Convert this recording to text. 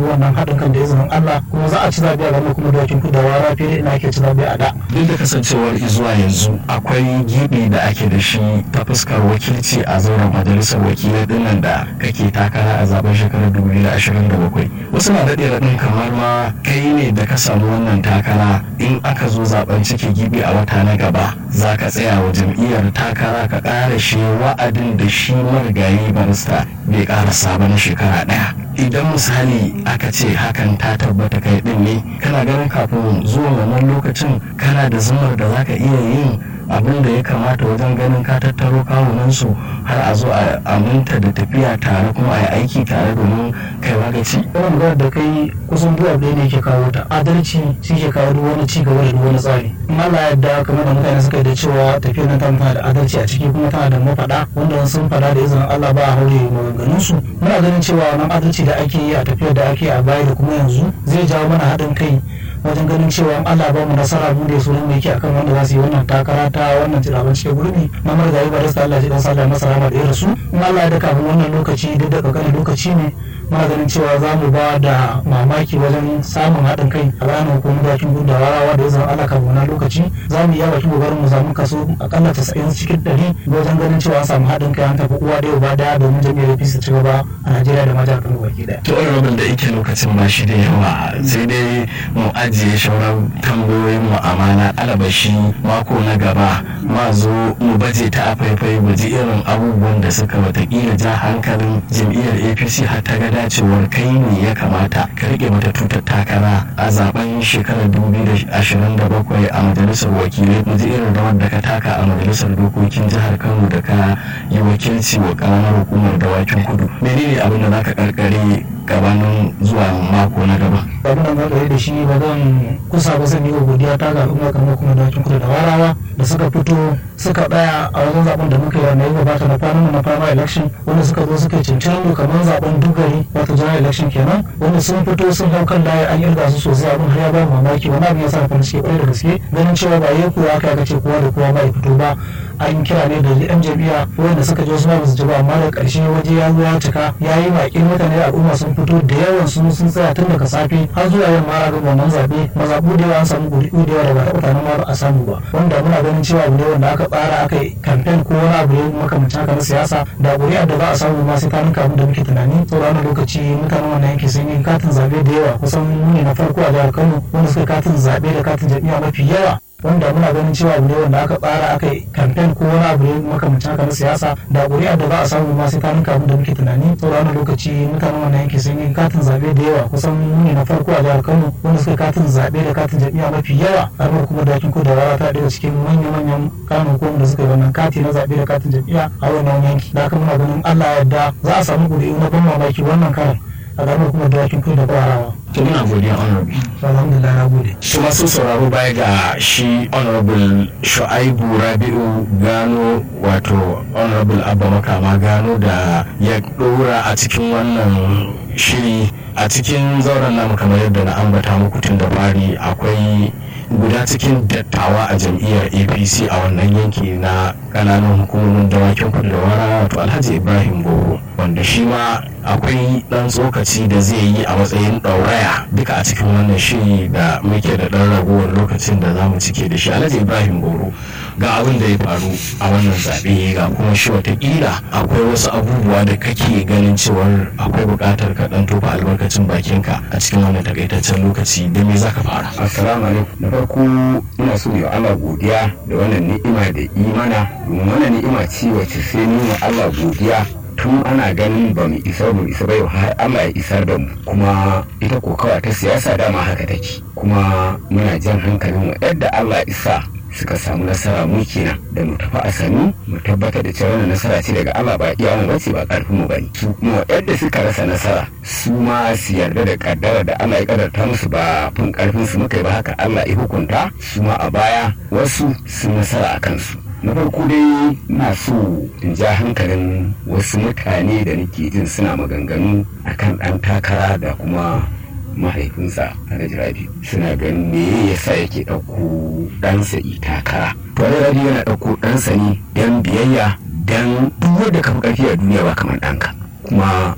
samu wannan haɗin kan da izinin Allah kuma za a ci zaɓe a gaba kuma dawakin kudawa rafi da ina ake ci zaɓe a da. duk da kasancewar zuwa yanzu akwai gibi da ake da shi ta fuskar wakilci a zauren majalisar wakilai dinnan da kake takara a zaben shekarar 2027 wasu na daɗe raɗin kamar ma kai ne da ka samu wannan takara in aka zo zaben cike gibi a wata na gaba za ka tsaya wa jam'iyyar takara ka ƙara shi wa'adin da shi marigayi barista bai ƙarasa ba na shekara ɗaya idan misali aka ce hakan ta tabbata kai ɗin ne kana ganin kafin zuwa wannan lokacin kana da zumar da za ka iya yin abin da ya kamata wajen ganin ka tattaro kawunansu har a zo a aminta da tafiya tare kuma a yi aiki tare domin kai magaci. Yawan magana da kai kusan duk abu ne ke kawo ta adalci shi ke kawo duk wani cigaba da duk wani tsari. In Allah yadda kamar da mutane suka yi da cewa tafiyar nan tana da adalci a ciki kuma tana da mafaɗa wanda sun faɗa da izinin Allah ba a haure maganganunsu. Muna ganin cewa wannan adalci da ake yi a tafiyar da ake a baya da kuma yanzu zai jawo mana haɗin kai wajen ganin cewa Allah ba mu nasara mu da sunan mai yake akan wanda za su yi wannan takara ta wannan tiraban cikin gurbi na margayi ba da Allah ji dan sallah masa rahama da rasu in Allah ya da kafin wannan lokaci duk da kankanin lokaci ne muna ganin cewa za mu ba da mamaki wajen samun haɗin kai a bayan hukumar dakin gudu da warawa da ya zama Allah kafin wannan lokaci za mu iya bakin kokarin mu samu kaso akalla tasa'in cikin ɗari wajen ganin cewa an samu haɗin kai an tafi uwa da ba daya domin jami'ar APC ci gaba a Najeriya da majalisar Kano baki daya. To rabin da yake lokacin ba shi da yawa sai dai mu ajiye shauran tambayoyin mu amana alabashi mako na gaba ma zo mu baje ta a faifai mu ji irin abubuwan da suka watakila ja hankalin jam'iyyar APC har ta ga dacewar kai ne ya kamata ka rike mata tutar takara a zaben shekarar 2027 a majalisar wakilai mu ji irin rawar da ka taka a majalisar dokokin jihar Kano da ka yi wakilci wa karamar hukumar dawakin kudu menene abin da zaka karkare gabanin zuwa mako na gaba abin da na da shi ba zan kusa ba zan yi godiya ta ga al'umma kamar kuma dawakin kudu da warawa da suka fito suka tsaya a wajen zaben da muka yi wanda ya gabata na kwanan na fama election wanda suka zo suka cincin kamar zaben dugari wato general election kenan wanda sun fito sun hau kan layi an irga su sosai abin har ya ba mamaki wani abin ya sa farin ciki kwarai da gaske ganin cewa ba yi kuwa aka aka ce kowa da kowa ba ya fito ba an kira ne da yan jam'iyya wanda suka je su ma su ji ba amma da karshe waje ya zo ya cika ya yi bakin mutane da al'umma sun fito da yawan sun sun tsaya tun daga safe har zuwa yamma a ga wannan zabe mazabu da yawa an samu guri'u da yawa da ba taɓa tunanin ma ba a samu ba wanda muna ganin cewa abu ne wanda aka tsara aka yi kamfen ko wani abu ne makamancin haka na siyasa da ƙuri'ar da za a samu ma sai ta nuka abin da muke tunani saboda wani lokaci mutanen wannan yanki sun yi katin zaɓe da yawa kusan mu ne na farko a jihar kano wanda suka katin zaɓe da katin jam'iyya mafi yawa wanda muna ganin cewa abu ne wanda aka tsara aka yi kamfen ko wani abu ne makamancin haka na siyasa da ƙuri'ar da za a samu ma sai ta nuka abin da muke tunani saboda wani lokaci mutanen wannan yanki sun yi katin zaɓe da yawa kusan mu ne na farko a jihar kano wanda suka katin zaɓe da katin jam'iyya mafi yawa har kuma dakin ko da rara ta daga cikin manya-manyan kanun ko da suka yi wannan kati na zaɓe da katin jam'iyya a wannan yanki da haka muna ganin allah ya yarda za a samu ƙuri'u na ban mamaki wannan karan a ƙaramar kuma dakin ko da kwarawa. to muna godiya honorable alhamdulillah na gode su masu sauraro baya ga shi honorable shu'aibu rabi'u gano wato honorable abba makama gano da ya dora a cikin wannan shiri a cikin zauren namu kamar yadda na ambata muku tun da fari akwai guda cikin dattawa a jam'iyyar apc a wannan yanki na kananan hukumomin dawakin kudu da wara wato alhaji ibrahim goro wanda shi ma akwai dan tsokaci da zai yi a matsayin ɗauraya duka a cikin wannan shiri da muke da ɗan ragowar lokacin da za mu cike da shi alhaji ibrahim goro ga abin da ya faru a wannan zaɓe ga kuma shi watakila akwai wasu abubuwa da kake ganin cewar akwai buƙatar ka ɗan tofa albarkacin bakinka a cikin wannan takaitaccen lokaci da me za ka fara assalamu alaikum da farko ina so yi Allah godiya da wannan ni'ima da imana domin wannan ni'ima ce wacce sai nuna Allah godiya tun ana ganin ba mu isar mu isa ba yau har Allah ya isar da mu kuma ita kokawa ta siyasa dama haka take kuma muna jan hankalin mu yadda Allah isa suka samu nasara mu kenan da mu tafi a sanu mu tabbatar da cewa wannan nasara ce daga Allah ba iya mu bace ba karfin mu bane su kuma yadda suka rasa nasara su ma su yarda da kaddara da Allah ya kaddarta musu ba fin karfin su muka yi ba haka Allah ya hukunta su ma a baya wasu sun nasara a kansu na farko dai na so in ja hankalin wasu mutane da nake jin suna maganganu akan ɗan takara da kuma mahaifinsa alhaji rabi suna ganin me yasa yake ɗauko ɗansa i takara to alhaji rabi yana ɗauko ɗansa ne dan biyayya dan duk wanda ka fi ƙarfi a duniya ba kamar ɗanka kuma